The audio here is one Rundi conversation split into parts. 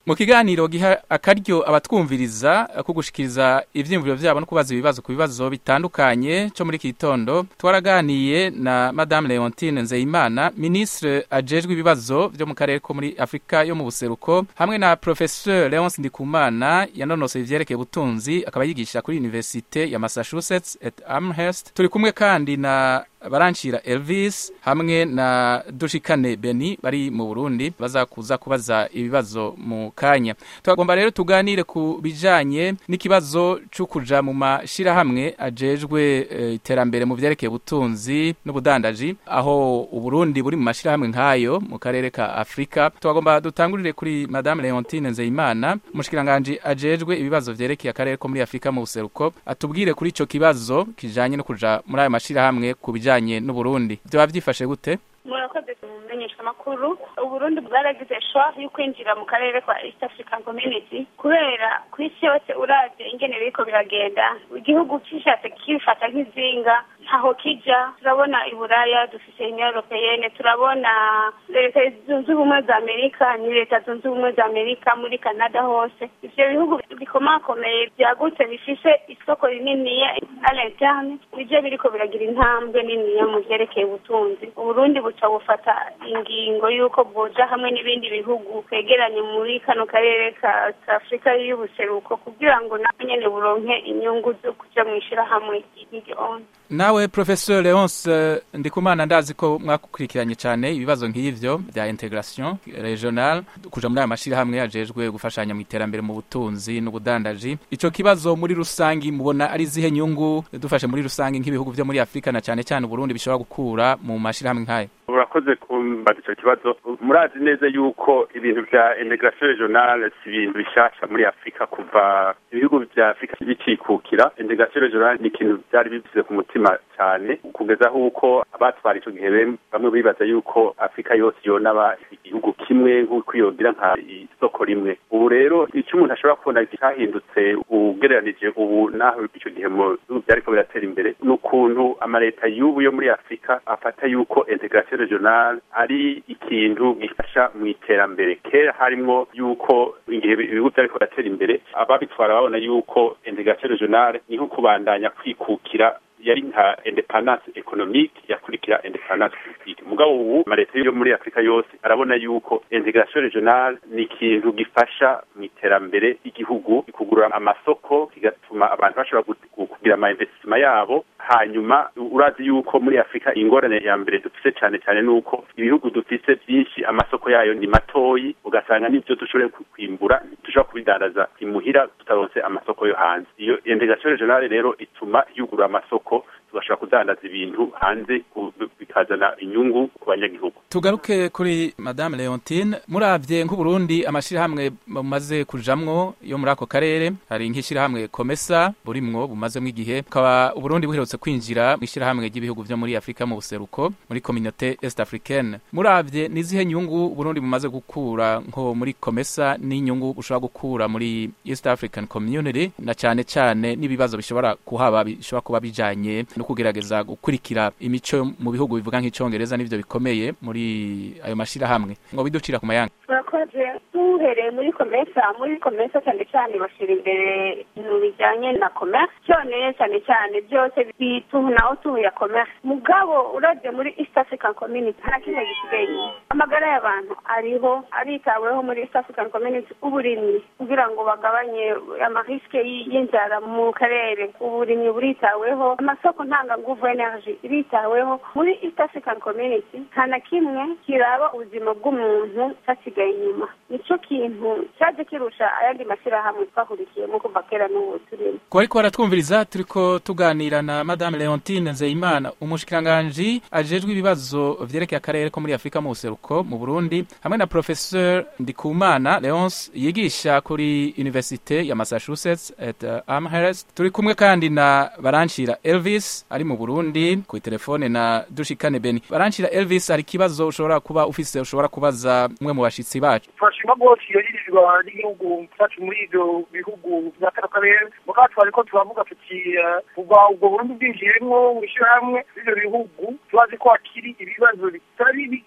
mu kiganiro giha akaryo abatwumviriza ko gushikiriza ivyiyumviro vyabo no kubaza ibibazo ku bibazo bitandukanye co muri iki gitondo twaraganiye na madame leontine nzeyimana ministre ajejwe ibibazo vyo mu karere ko muri afurika yo mu buseruko hamwe na professeur leonce ndikumana yanonosoye ivyerekeye ubutunzi akaba yigisha kuri universite ya massachusetts at amherst turi kumwe kandi na baranshira Elvis hamwe na Dushikane Beni bari mu Burundi bazakuza kubaza ibibazo mu kanya twagomba rero tuganire ku bijanye n'ikibazo cyo kuja mu mashira hamwe ajejwe eh, iterambere mu vyerekeye ubutunzi n'ubudandaji aho uburundi buri mu mashira hamwe nkayo mu karere ka Afrika twagomba dutangurire kuri Madame Leontine Nzeyimana mushikiranganje ajejwe ibibazo vyerekeye akarere ko muri Afrika mu buseruko atubwire kuri ico kibazo kijanye no kuja muri ayo mashira hamwe ku bijanye n'uburundi vyoba vyifashe gute murakoze mumenyesha amakuru uburundi bwaragize shwa yo kwinjira mu karere kwa east african community kubera ku isi yose uravye ingene biriko biragenda igihugu cishatse kifata nk'izinga ntaho kija turabona iburaya dufise union europeyene turabona leta zunze ubumwe za amerika ni leta zunze ubumwe za amerika muri canada hose ivyo bihugu bikomakomeye vyagutse bifise isoko rininiya a l'interne nivyo biriko biragira intambwe niniya mu vyerekeye ubutunzi uburundi buca bufata ingingo y'uko bwoja hamwe n'ibindi bihugu kwegeranye muri kano karere ka afurika y'ubuseruko kugira ngo nabo nyene buronke inyungu zo kuja mw'ishirahamwe ry'igihonda nawe professeur leonce ndikumana ndazi ko mwakurikiranye cyane ibibazo nk'ivyo bya integration regional kuja muri aya mashirahamwe ajejwe gufashanya mu iterambere mu butunzi n'ubudandaji ico kibazo muri rusangi mubona ari zihe nyungu dufashe muri rusangi nk'ibihugu vyo muri afurika na cyane cyane uburundi bishobora gukura mu mashirahamwe nk'ayo urakoze kumbaza icyo kibazo murazi neza yuko ibintu vya integration regionale si ibintu bishasha muri afurika kuva ibihugu vya afurika bicikukira integration regionale ni ikintu vyari bivuze ku mutima cyane kugeza aho uko abatwara ico gihe bamwe bibaza yuko afurika yose yonaba igihugu kimwe nk'uko yogira nka isoko rimwe ubu rero icyo umuntu ashobora kubona cyahindutse ugereranije ubu naho ico gihe mu bihugu vyariko biratera imbere ni ukuntu amaleta y'ubu yo muri afurika afata yuko integration regional ari ikintu gifasha mu iterambere kera harimwo yuko igihe ibihugu vyariko biratera imbere ababitwara babona yuko integration regional ni nko kubandanya kwikukira yari nka independance economique yakurikira independance politique mugabo ubu amaleta yo muri afurika yose arabona yuko integration regionale ni ikintu gifasha mu iterambere ry'igihugu kugurura amasoko kigatuma abantu bashobora kugira ama investissement yabo hanyuma urazi yuko muri afurika ingorane ya mbere dufise cyane cyane nuko ibihugu dufise byinshi amasoko yayo ni matoyi ugasanga n'ivyo dushoboye kwimbura dushobora kubidandaza imuhira tutaronse amasoko yo hanze iyo integration regionale rero ituma yugurura amasoko tugashobora kudandaza ibintu hanze bikazana inyungu ku banyagihugu tugaruke kuri madame leontine muravye nk'uburundi amashirahamwe bumaze kujamwo yo muri ako karere hari nk'ishirahamwe komesa burimwo bumazemwo igihe bukaba uburundi buherutse kwinjira mu ishirahamwe ry'ibihugu vyo muri afurika mu buseruko muri communauté est africaine muravye nizihe nyungu uburundi bumaze gukura nko muri komesa n'inyungu bushobora gukura muri east african community na cane cane n'ibibazo bishobora kuhaba bishobora kuba bijanye no kugerageza gukurikira imico mu bihugu bivuga nk'icongereza n'ivyo bikomeye muri ayo mashirahamwe ngo biducira ku mayanga murakoze duhereye muri komesa muri komesa cyane cyane bashira imbere ibintu bijyanye na commerce cyone cyane cyane byose bitunaho tuya commerce mugabo uravye muri east african community nta kimwe gisigaye inyuma amagara y'abantu ariho aritaweho muri east african community uburimyi kugira ngo bagabanye amariske y'inzara mu karere uburimyi buritaweho amasoko ntanganguvu energy iritaweho muri east african community nta na kimwe kiraba ubuzima bw'umuntu cyasigaye inyuma nico kintu cyaje kirusha ayandi mashyirahamwe twahurikiyemo kuva kera n'ubu turimo ku bariko baratwumviriza turiko tuganira na madame leontine nzeyimana umushikiranganji ajejwe ibibazo vyerekeye akarere ko muri afurika mu buseruko mu burundi hamwe na professeur ndikumana leonce yigisha kuri universite ya massachusetts at uh, amherst turi kumwe kandi na baranshira elvis ari mu burundi ku telefone na dushikane beni baranshira elvis hari ikibazo ushobora kuba ufise ushobora kubaza umwe mu bashitsi bacu turashima rwose iyo yirirwa n'igihugu cyacu muri ibyo bihugu bya kano karere mugabo twariko turavuga tuti kuva ubwo burundi bwinjiyemwo mu ishyirahamwe ry'ibyo bihugu tubazi ko hakiri ibibazo bitari bike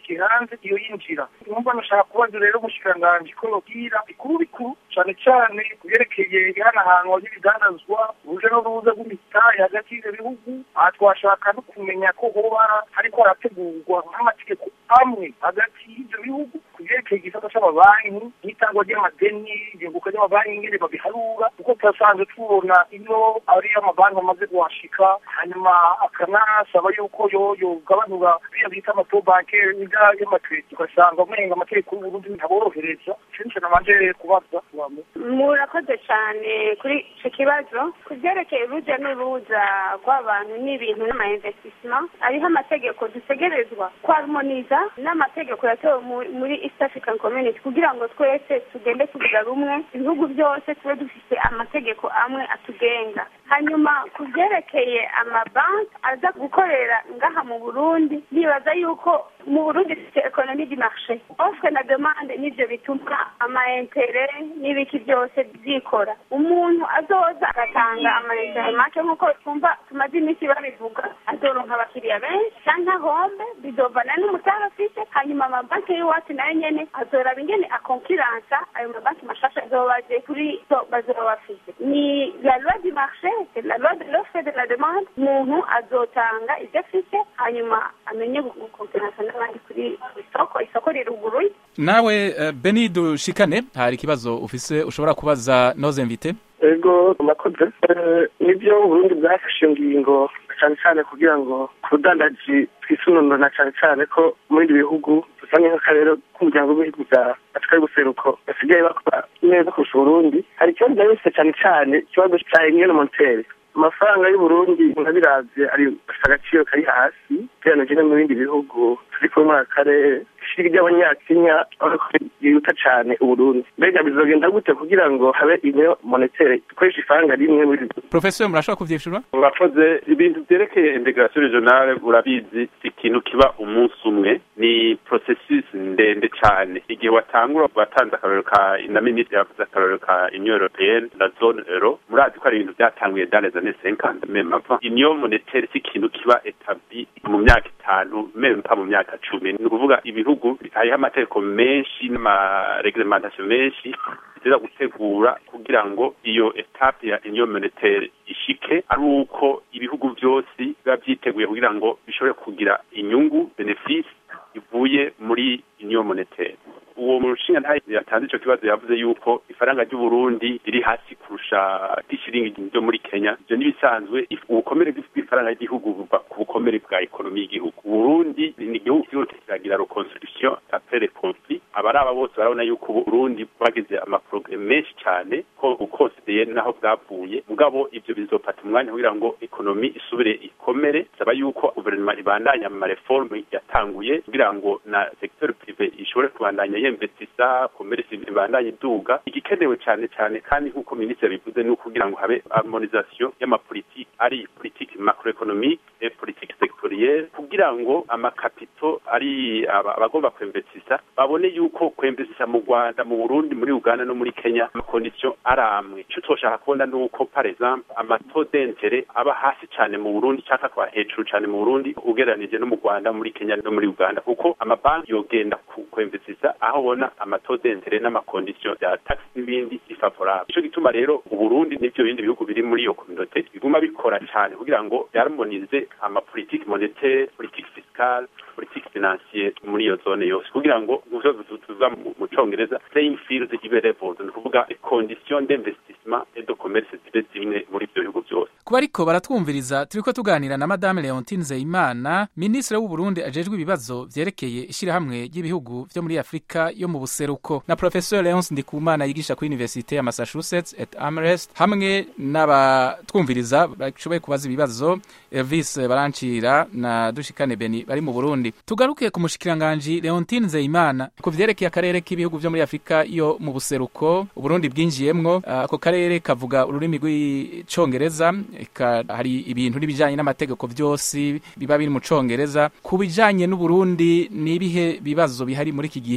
yerekeye hanze iyo yinjira numva nashaka kubaza rero umushikiranganji ko yobwira bikuru bikuru cane cane ku vyerekeye ihanahanwa ry'ibidandazwa uruje n'uruza rw'imitahe hagati y'ivyo bihugu aha twashaka no kumenya ko hoba hariko harategurwa nk'amategeko amwe hagati y'ivyo bihugu ku vyerekeye igisata c'amabanki n'itangwa ry'amadeni igenguka ry'amabanki ingene babiharura kuko turasanzwe tubona iyo ari amabanki amaze kuhashika hanyuma akanasaba yuko yo yogabanura biriya bita amato bankere n'ibya y'amakredi ugasanga umenga amategeko y'uburundi ntaborohereza ico nico nabanje kubaza wame murakoze cyane kuri icyo kibazo ku byerekeye urujya n'uruza rw'abantu n'ibintu n'amainvestisement hariho amategeko dutegerezwa kwarumoniza n'amategeko yatewe mu- muri east african community kugira ngo twese tugende tuvuga rumwe ibihugu byose tube dufite amategeko amwe atugenga hanyuma ku byerekeye amabanki aza gukorera ngaha mu burundi nibaza yuko mu burundi dufite ekonomi di marché offre na demande nivyo bituma amaintere n'ibiki byose byikora umuntu azoza agatanga amaintere make nk'uko twumva tumaze iminsi babivuga azoronka abakiriya benshi canke ahombe bizovana n'umutara afise hanyuma amabanki y'iwacu nayo nyene azoraba ingene akonkiransa ayo mabanki mashasha azoba aje kuri so bazoba bafise ni la loi du marché c'est la loi de l'offre et de la demande umuntu azotanga ivyo afise hanyuma amenye gukonkiransa n'abandi kuri isoko isoko riruguruye nawe eh, beni dushikane hari ikibazo ufise ushobora kubaza noze mvite ego nakoze Eh, nibyo uburundi bwafashe ingingo cyane cyane kugira ngo ku budandaji twisununura cyane cyane ko mu bindi bihugu dusange nk'akarere k'umuryango w'ibihugu bya afurika y'ubuseruko basigaye bakora neza kurusha uburundi hari ikibazo byabise cyane cyane ikibazo cya emiyoni montere amafaranga y'uburundi murabiravye ari afite agaciro kari hasi ugereranije no mu bindi bihugu turi kumwe muri aka karere ishiri ry'abanyakenya urabona ko yihuta cane uburundi mbega bizogenda gute kugira ngo habe iniyo monetere dukoresha ifaranga rimwe muri professeur murashobora kuvyishura murakoze ibintu byerekeye integration regionale urabizi si ikintu kiba umunsi umwe ni processus ndende cyane igihe watangura watanze akarorero ka na minisitiri yavuze akarorero ka union européenne na zone euro murazi ko ari ibintu byatanguye dans les années 50 même avant union monétaire si ikintu kiba établi mu myaka itanu même pas mu myaka cumi ni ukuvuga ibihugu hariho amategeko menshi n'amareglementation menshi biteza gutegura kugira ngo iyo etape ya union monétaire ishike ari uko ibihugu byose biba byiteguye kugira ngo bishobore kugira inyungu benefice ivuye muri union monétaire uwo mushinga ntayo yatanze ico kibazo yavuze yuko ifaranga ry'uburundi riri hasi kurusha ry'ishiringi ryo muri kenya ivyo n'ibisanzwe if- ubukomere bw'ifaranga ry'igihugu buva ku bukomere bwa ekonomi y'igihugu uburundi ni igihugu kiriko kiragira reconstruction après le conflit abaraba bose barabona yuko uburundi bwagize amaprograme menshi cane ko ukonsideye naho bwavuye mugabo ivyo bizofata umwanya kugira ngo ekonomi isubire ikomere saba yuko guverinoma ibandanya mu mareforme yatanguye kugira ngo na secteur privé ishobore kubandanya yemvestisa commerce ibandanye iduga igikenewe cane cane kandi nk'uko minisitiri bivuze ni ukugira ngo habe harmonisation y'amapolitiki ari politiki macroeconomique et politique sectorielle kugira ngo amakapito ari aba- abagomba kwemvestisa babone yuko kwemvestisa mu Rwanda mu Burundi muri Uganda no muri Kenya amakondition ari amwe ico twoshaka kubona ni uko par exemple amato d'interet aba hasi cane mu Burundi cyangwa akaba hejuru cane mu Burundi ugereranije no mu Rwanda muri Kenya no muri Uganda kuko amabanki yogenda ku kwemvestisa aho ubona amato d'interet n'amakondition ya tax n'ibindi bifavorable ico gituma rero uburundi n'ivyo bindi bihugu biri muri iyo communauté biguma bikora cane kugira ngo byarmonize amapolitike monétaire politique fiscale politique financière muri iyo zone yose kugira ngo nk'ivyo tuvuga mu mu congereza playing field ibe leveled ni ukuvuga condition d'investissement et de commerce zibe zimwe muri ivyo bihugu byose kuba ariko baratwumviriza turiko tuganira na madame leontine nzeyimana minisitiri w'uburundi ajejwe ibibazo vyerekeye ishirahamwe ry'ibihugu vyo muri afurika yo mu buseruko na professeur leonce ndikumana yigisha kuri universite ya massachusetts et amherst hamwe n'abatwumviriza bashoboye kubaza ibibazo elvis barancira na dushikane beni bari mu burundi tugaruke ku mushikiranganji leontine nzeyimana ku vyerekeye akarere k'ibihugu vyo muri afurika yo mu buseruko uburundi bwinjiyemwo Ah, ako karere kavuga ururimi rw'icongereza eka hari ibintu n'ibijanye n'amategeko vyose biba biri mu congereza ku bijanye n'uburundi ni ibihe bibazo bihari muri iki gihe ku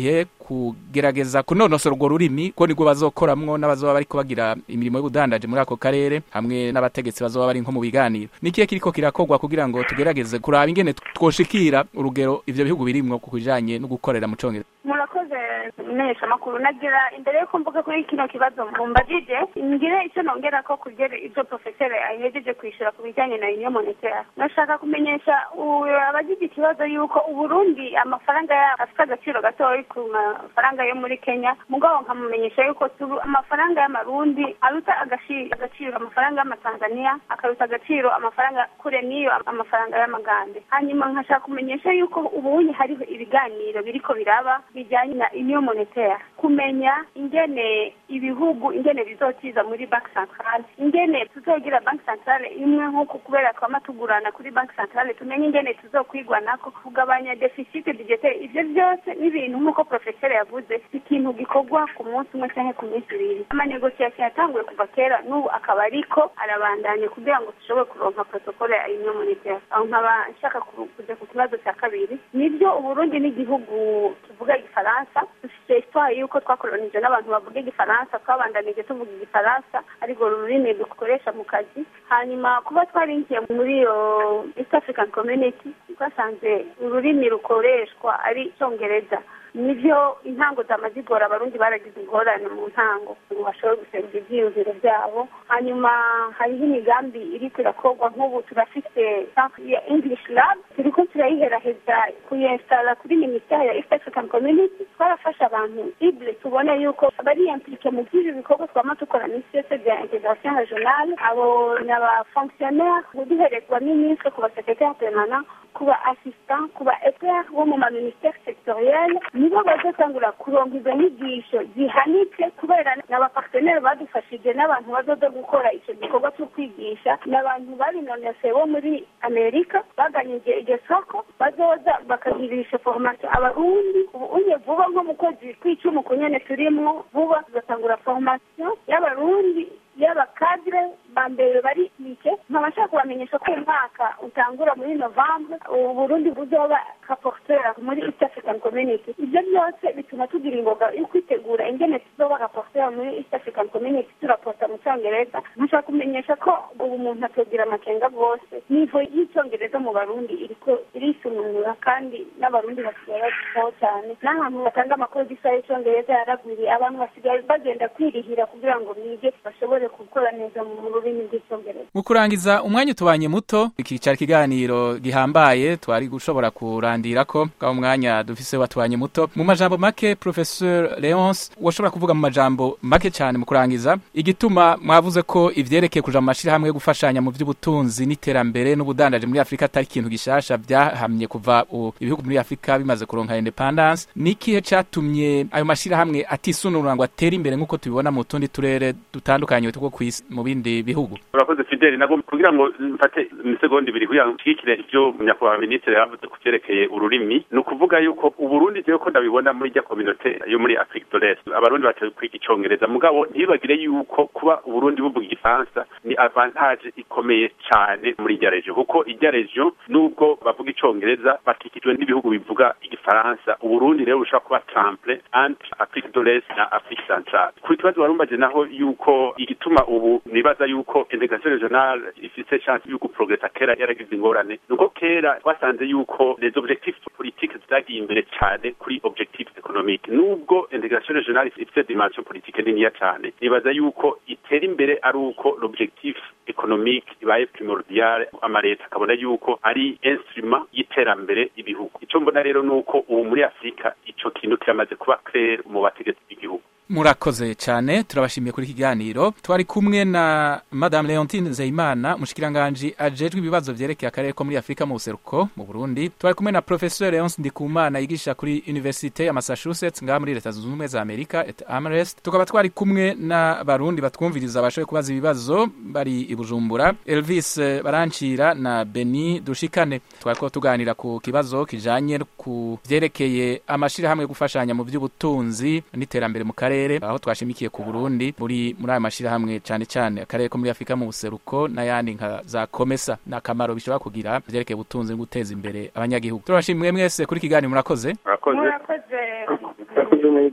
kugerageza kunonosora urwo rurimi ko nibwo bazokoramwo n'abazoba bariko bagira imirimo y'ubudandaje muri ako karere hamwe n'abategetsi bazoba bari nko mu biganiro nikihe kiriko kirakorwa kugira ngo tugerageze kuraba ingene twoshikira urugero ivyo bihugu birimwo ku bijanye no gukorera mu congereza murakoze menyesha amakuru nagira imbere yuko mvuga kuri kino kibazo mumbajije ngire icyo nongera ko kugera ibyo profeseri ahejeje kwishyura ku bijyanye na union monetaire nashaka kumenyesha abagize ikibazo yuko uburundi amafaranga yabo afite agaciro gatoya ku mafaranga yo muri kenya mugabo nkamumenyesha yuko amafaranga y'amarundi aruta agaciro amafaranga y'amatanzania akaruta agaciro amafaranga kure n'iyo amafaranga y'amagande hanyuma nkashaka kumenyesha yuko ubunye hariho ibiganiro biriko biraba bijyanye na union monetaire kumenya ingene ibihugu ingene bizotiza muri banki centrale ingene tuzogira banki centrale imwe nk'uko kubera twama tugurana kuri banki centrale tumenye ingene tuzokwigwanako kugabanya deficit budgetaire ivyo vyose n'ibintu nk'uko profeseri yavuze ikintu gikorwa ku munsi umwe canke ku minsi ibiri amanegosiasiyo yatanguye kuva kera n'ubu akaba ariko arabandanye kugira ngo dushobore kuronka protokole ya union monetaire aho nkaba nshaka kuja ku kibazo cya kabiri nibyo uburundi n'igihugu tuvuga igifaransa dufite histoire yuko twakolonije n'abantu bavuga igifaransa twabandanije tuvuga igifaransa ariko ururimi dukoresha mu kazi hanyuma kuba twarinjiye muri iyo east african community twasanze ururimi rukoreshwa ari icyongereza nivyo intango zamazigora abarundi baragize ingorane mu ntango ngo bashobore guserura ivyiyumviro vyabo hanyuma hariho imigambi iriko irakorwa nk'ubu turafise ya english lab turiko turayiheraheza kuyinsitara kuri minisiteri ya east african community twarafashe abantu ible tubone yuko bari implike mu vy'ivyo bikorwa twama dukora misi yose vya integration regionale abo ni abafonctionnaire duhereye ku baminisitiri ku basekretare permanent ku ba assistant ku ba expert bo mu maministere sectoriel nibo bazotangura kuronka izo nyigisho zihanitse kubera n'abapartenere badufashije n'abantu bazoza gukora ico gikorwa cyo kwigisha n'abantu babinonoseye bo muri amerika baganyije iryo soko bazoza bakagirisha formation abarundi ubu unye vuba nko mu kwezi kw'icumi ku nyene turimwo vuba tuzatangura formation y'abarundi y'abakadire ba mbere bari mike nkaba nshaka kubamenyesha ko umwaka utangura muri novembre uburundi buzoba rapporteur muri east african community ivyo byose bituma tugira ingoga yo kwitegura ingene tuzoba rapporteur muri east african community turapota mu cyongereza nkashaka kumenyesha ko ubu umuntu atogira amakenga bwose nivo y'icyongereza mu barundi iriko irisununura kandi n'abarundi basigaye bazitaho cyane n'ahantu batanga amakuru gisa y'icyongereza yaragwiriye abantu basigaye bagenda kwirihira kugira ngo bige bashobore gukora neza mu rurimi rw'icyongereza mu kurangiza umwanya utubanye muto iki cyari ikiganiro gihambaye twari gushobora kurandira ko bwa umwanya dufise watubanye muto mu majambo make professeur Leonce washobora kuvuga mu majambo make cyane mu kurangiza igituma mwavuze ko ivyerekeye kuja mu mashirahamwe yo gufashanya mu by'ubutunzi n'iterambere n'ubudandaje muri Afrika atari ikintu gishasha byahamye kuva ibihugu muri Afrika bimaze kuronka independence nikihe catumye ayo mashirahamwe atisunura ngo atere imbere nk'uko tubibona mu tundi turere dutandukanye two kwisi mu bindi bihugu urakoze fideli nabwo kugira ngo mfate imisegonda ibiri kugira ngo nshigikire ivyo nyakubahwa minisitiri yavuze ku vyerekeye ururimi ni ukuvuga yuko uburundi jewe ko ndabibona muri rya kominote yo muri afrique de l'est abarundi batewe kwiga icongereza mugabo ntibibagire yuko kuba uburundi buvuga igifaransa ni avantage ikomeye cane muri irya region kuko irya region nubwo bavuga icongereza bakikijwe n'ibihugu bivuga igifaransa uburundi rero bushobora kuba temple entre afrique de l'est na afrique centrale ku kibazo warumbaje naho yuko igituma ubu nibaza yuko integration regionale ifise chance yuko progressa kera yaragize ingorane nuko kera twasanze yuko les objectifs politiques zagiye imbere cyane kuri objectifs économiques nubwo integration regionale ifise dimension politique niniya cyane nibaza yuko itera imbere ari uko l'objectif économique ibaye primordial amaleta akabona yuko ari instrument y'iterambere ibihugu ico mbona rero nuko ubu muri afurika ico kintu kiramaze kuba clair mu bategetsi b'igihugu murakoze cyane turabashimiye kuri kiganiro twari kumwe na madame leontine nzeyimana mushikiranganje ajejwe ibibazo vyerekeye akarere ko muri afurika mu buseruko mu burundi twari kumwe na professeur leonce ndikumana yigisha kuri universite ya massachusetts ngaha muri leta zunze ubumwe za amerika et amrest tukaba twari kumwe n'abarundi batwumviriza bashoboye kubaza ibibazo bari i bujumbura elvis barancira na beni dushikane twariko tuganira ku kibazo kijanye ku vyerekeye amashirahamwe yo gufashanya mu vy'ubutunzi n'iterambere mu karere aho twashimikiye ku Burundi muri muri ayo mashirahamwe cyane cyane akarere ko muri Afrika mu buseruko n'ayandi nka za Komesa n'akamaro bishobora kugira vyerekeye ubutunzi no guteza imbere abanyagihugu turabashimiye mwese kuri kiganiro murakoze murakoze murakoze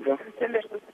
yego Sembe-